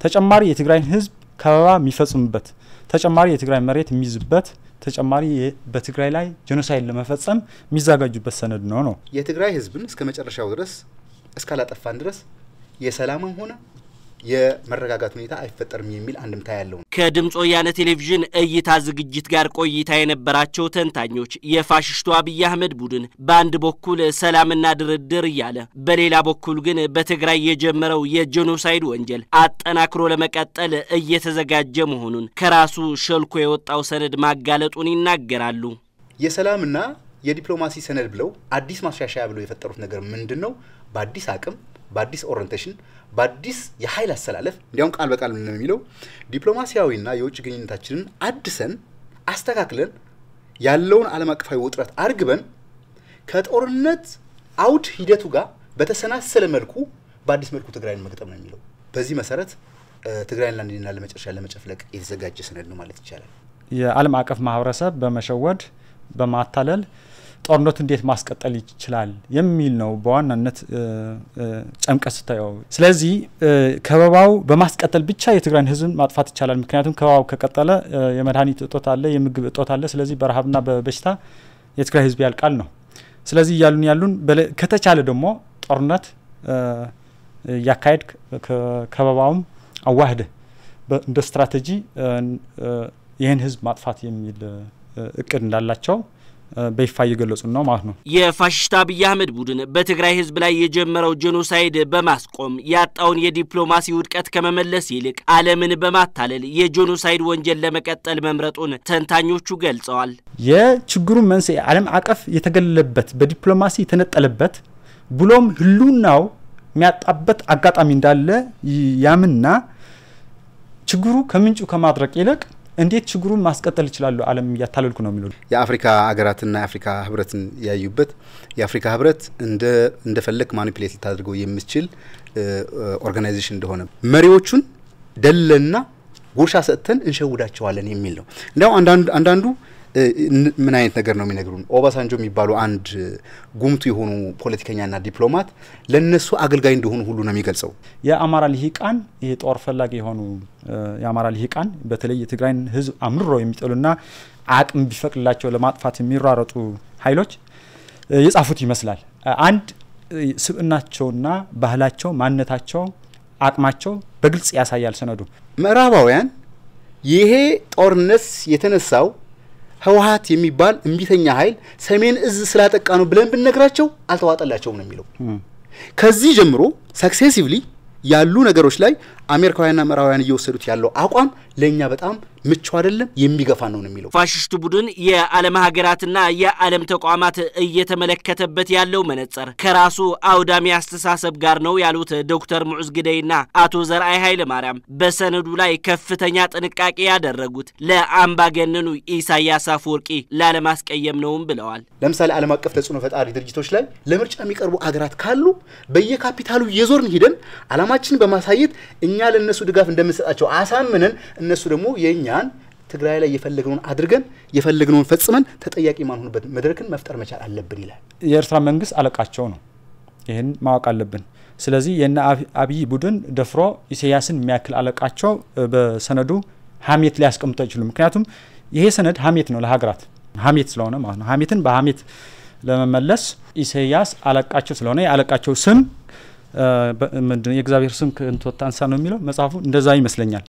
ተጨማሪ የትግራይን ህዝብ ከበባ የሚፈጽምበት ተጨማሪ የትግራይ መሬት የሚይዝበት ተጨማሪ በትግራይ ላይ ጄኖሳይድ ለመፈጸም የሚዘጋጁበት ሰነድ ነው ነው የትግራይ ህዝብን እስከ መጨረሻው ድረስ እስካላጠፋን ድረስ የሰላምም ሆነ የመረጋጋት ሁኔታ አይፈጠርም የሚል አንድምታ ያለው ነው። ከድምፅ ወያነ ቴሌቪዥን እይታ ዝግጅት ጋር ቆይታ የነበራቸው ተንታኞች የፋሽስቱ አብይ አህመድ ቡድን በአንድ በኩል ሰላምና ድርድር እያለ በሌላ በኩል ግን በትግራይ የጀመረው የጄኖሳይድ ወንጀል አጠናክሮ ለመቀጠል እየተዘጋጀ መሆኑን ከራሱ ሸልኮ የወጣው ሰነድ ማጋለጡን ይናገራሉ። የሰላምና የዲፕሎማሲ ሰነድ ብለው አዲስ ማሻሻያ ብለው የፈጠሩት ነገር ምንድን ነው? በአዲስ አቅም በአዲስ ኦሪንቴሽን በአዲስ የኃይል አሰላለፍ እንዲያውም ቃል በቃል ምን ነው የሚለው ዲፕሎማሲያዊና የውጭ ግንኙነታችንን አድሰን አስተካክለን ያለውን ዓለም አቀፋዊ ውጥረት አርግበን ከጦርነት አውድ ሂደቱ ጋር በተሰናሰለ መልኩ በአዲስ መልኩ ትግራይን መግጠም ነው የሚለው። በዚህ መሰረት ትግራይን ለአንዴና ለመጨረሻ ለመጨፍለቅ የተዘጋጀ ሰነድ ነው ማለት ይቻላል። የዓለም አቀፍ ማህበረሰብ በመሸወድ በማታለል ጦርነቱ እንዴት ማስቀጠል ይችላል የሚል ነው በዋናነት ጨምቀት ስታየው። ስለዚህ ከበባው በማስቀጠል ብቻ የትግራይን ህዝብን ማጥፋት ይቻላል። ምክንያቱም ከበባው ከቀጠለ የመድኃኒት እጦት አለ፣ የምግብ እጦት አለ። ስለዚህ በረሃብና በበሽታ የትግራይ ህዝብ ያልቃል ነው። ስለዚህ እያሉን ያሉን ከተቻለ ደግሞ ጦርነት እያካሄድ ከበባውም አዋህደ እንደ ስትራቴጂ ይህን ህዝብ ማጥፋት የሚል እቅድ እንዳላቸው በይፋ እየገለጹ ነው ማለት ነው። የፋሽስት አብይ አህመድ ቡድን በትግራይ ህዝብ ላይ የጀመረው ጄኖሳይድ በማስቆም ያጣውን የዲፕሎማሲ ውድቀት ከመመለስ ይልቅ ዓለምን በማታለል የጄኖሳይድ ወንጀል ለመቀጠል መምረጡን ተንታኞቹ ገልጸዋል። የችግሩን መንስኤ ዓለም አቀፍ የተገለለበት በዲፕሎማሲ የተነጠለበት ብሎም ህልውናው የሚያጣበት አጋጣሚ እንዳለ ያምና ችግሩ ከምንጩ ከማድረቅ ይልቅ እንዴት ችግሩን ማስቀጠል ይችላሉ? ዓለም እያታለልኩ ነው የሚለው የአፍሪካ ሀገራትና የአፍሪካ ህብረትን ያዩበት የአፍሪካ ህብረት እንደፈለግ ማኒፕሌት ልታደርገው የምትችል ኦርጋናይዜሽን እንደሆነ መሪዎቹን ደለና ጉርሻ ሰጥተን እንሸውዳቸዋለን የሚል ነው። እንዲያውም አንዳንዱ ምን አይነት ነገር ነው የሚነግሩን? ኦባሳንጆ የሚባሉ አንድ ጉምቱ የሆኑ ፖለቲከኛና ዲፕሎማት ለነሱ አገልጋይ እንደሆኑ ሁሉ ነው የሚገልጸው። የአማራ ልሂቃን ይሄ ጦር ፈላጊ የሆኑ የአማራ ልሂቃን በተለይ የትግራይን ህዝብ አምርሮ የሚጠሉና አቅም ቢፈቅድላቸው ለማጥፋት የሚሯረጡ ኃይሎች የጻፉት ይመስላል። አንድ ስብዕናቸውና ባህላቸው፣ ማንነታቸው፣ አቅማቸው በግልጽ ያሳያል ሰነዱ። ምዕራባውያን ይሄ ጦርነት የተነሳው ህወሀት የሚባል እምቢተኛ ኃይል ሰሜን እዝ ስላጠቃ ነው ብለን ብንነግራቸው አልተዋጠላቸውም ነው የሚለው። ከዚህ ጀምሮ ሰክሴሲቭሊ ያሉ ነገሮች ላይ አሜሪካውያንና ምዕራባውያን እየወሰዱት ያለው አቋም ለእኛ በጣም ምቹ አይደለም፣ የሚገፋ ነው ነው የሚለው። ፋሽስቱ ቡድን የዓለም ሀገራትና የዓለም ተቋማት እየተመለከተበት ያለው መነጽር ከራሱ አውዳሚ አስተሳሰብ ጋር ነው ያሉት ዶክተር ሙዑዝ ግደይና አቶ ዘርአይ ኃይለ ማርያም በሰነዱ ላይ ከፍተኛ ጥንቃቄ ያደረጉት ለአምባገነኑ ኢሳያስ አፈወርቂ ላለማስቀየም ነውም ብለዋል። ለምሳሌ ዓለም አቀፍ ተጽዕኖ ፈጣሪ ድርጅቶች ላይ ለምርጫ የሚቀርቡ አገራት ካሉ በየካፒታሉ እየዞርን ሂደን ዓላማችንን በማሳየት እኛ ለእነሱ ድጋፍ እንደምንሰጣቸው አሳምነን እነሱ ደግሞ የእኛን ትግራይ ላይ የፈለግነውን አድርገን የፈለግነውን ፈጽመን ተጠያቂ ማንሆንበት መድረክን መፍጠር መቻል አለብን ይላል። የኤርትራ መንግስት አለቃቸው ነው። ይህን ማወቅ አለብን። ስለዚህ የነ አብይ ቡድን ደፍሮ ኢሳያስን የሚያክል አለቃቸው በሰነዱ ሀሜት ሊያስቀምጡ አይችሉም። ምክንያቱም ይሄ ሰነድ ሀሜት ነው ለሀገራት ሀሜት ስለሆነ ማለት ነው። ሀሜትን በሀሜት ለመመለስ ኢሳያስ አለቃቸው ስለሆነ የአለቃቸው ስም ምንድን የእግዚአብሔር ስም ከንቱ አንሳ ነው የሚለው መጽሐፉ እንደዛ ይመስለኛል።